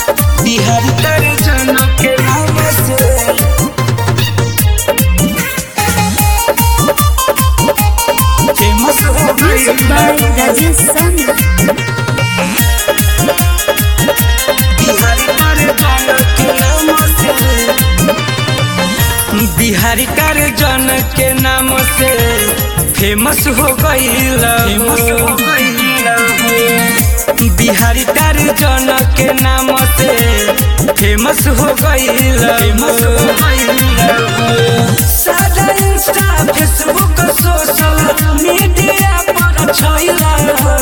बिहारी तर जनक के नाम से फेमस हो गई Music by Rajesh Soni. Bihari कर जनक के नाम से फेमस हो गई बिहारी कर जनक के नाम से फेमस हो गई सारा इंस्टा फेसबुक सोशल मीडिया पर छाइला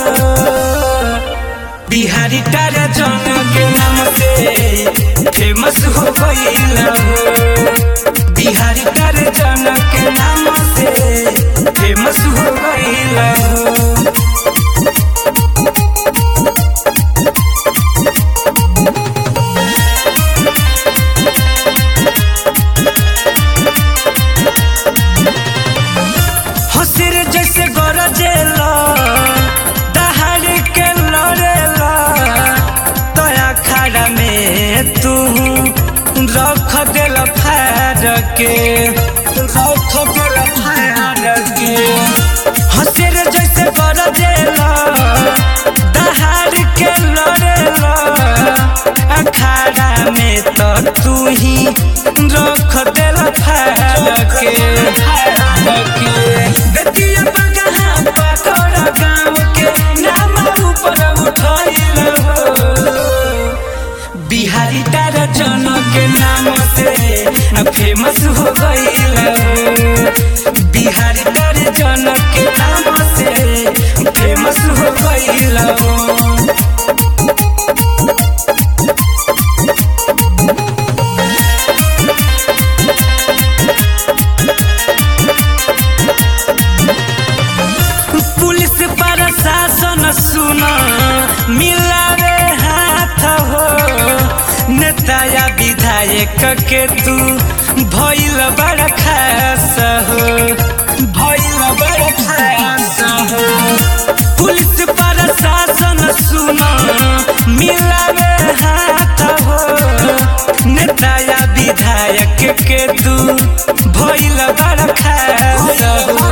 बिहारी तारा जनक के नाम से फेमस हो गईल बिहारी तारा जनक के नाम से फेमस हो गईल हसिर जैसे गरजेला दहाड़ के लड़ेला तया खाड़ा में तू रख दिल फाड़ के रख दिल फाड़ के हसिर जैसे गरजेला दहाड़ के लड़ेला अखाड़ा में तो तू ही रख दिल फाड़ के फाड़ के बेटिया बगहा पकड़ा गाँव के नाम ऊपर उठाइल हो बिहारी तारा जनक के नाम से फेमस हो गईल बिहारी तारा जनक के नाम से फेमस हो गईल पुलिस प्रशासन सुन मिलावे हाथ हो नेता या विधायक के तू भइल बड़ खास हो भइल बड़ खास हो पुलिस प्रशासन सुन मिलावे हाथ हो नेता या विधायक के तू भइल बड़ खास हो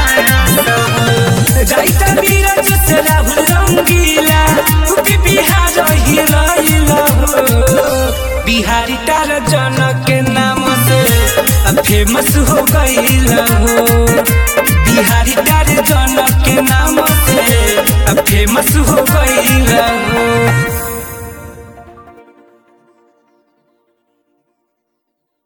जाइता बीरज से राहुल रंगीला तुके बिहार हिलाइला हो बिहारी तार जनक के नाम से फेमस हो गईल हो बिहारी तार जनक के नाम से फेमस हो गईल हो